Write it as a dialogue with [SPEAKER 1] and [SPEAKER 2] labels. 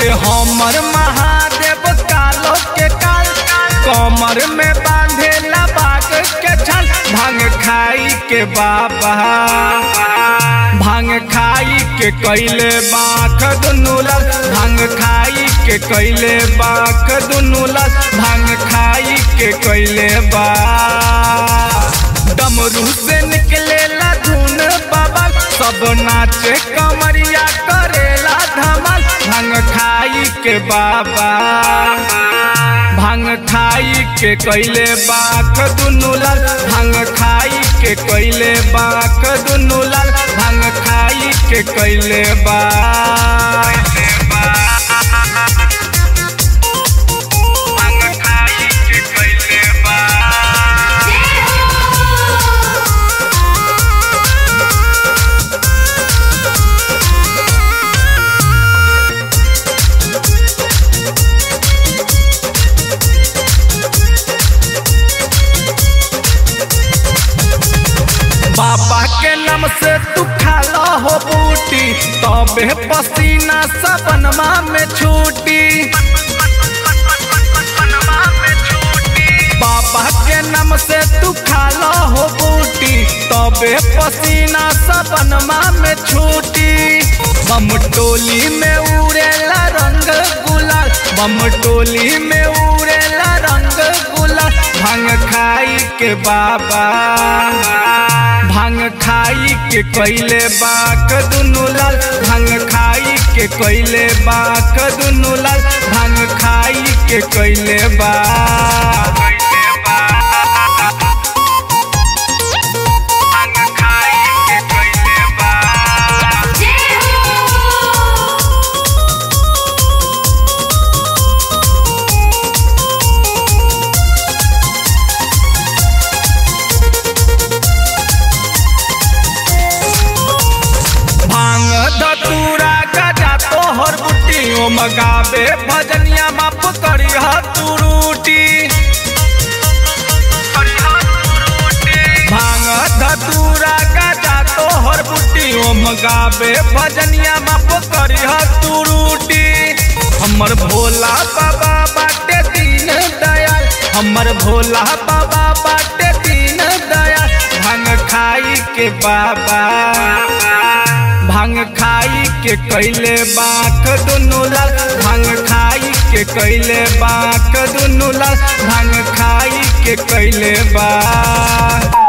[SPEAKER 1] बाटे हमर महादेव कालो के काल कमर में बांधेला बाग के छल भांग खाई के बाबा भांग खाई के कैले बाख दुनू लाल भांग खाई के कैले बाख दुनू लाल भांग खाई के कैले बा डमरू से निकलेला धुन बाबा सब नाचे कमरिया करेला धमाल भांग खाई के बाबा भांग खाई के कैले बाख दुनू लाल भांग खाई के कैले बाख दुनू लाल भांग खाई के कैले बा भांग खाई के कैले बा बाबा के नाम से तू खाला हो बूटी तबे पसीना सबनमा में छूटी बाबा के नाम से तू खाला हो बूटी तबे पसीना सबनमा में छूटी बम टोली में उड़ेला रंग गुलाल बम टोली में उड़ेला रंग गुलाल भांग खाई के बाबा भांग खाई के कैले बाक दुनू लाल भांग खाई के कैले बाक दुनू लाल भांग खाई के कैले बा भांग खाई के कैले बा भांग धतूरा गजा तोहर बुटी ओ मगावे भजनिया माप करी तू रूटी भांग धतूरा गजा तोहर बुटी ओ मगावे भजनिया माप करी तू रूटी हमर भोला बाबा बाटे दीन दयाल हमर भोला बाबा बाटे दीन दयाल भांग खाई के बाबा भांग खाई के कैले बाक दुनू लाल भांग खाई के कैले बाक दुनू लाल भांग खाई के कैले बा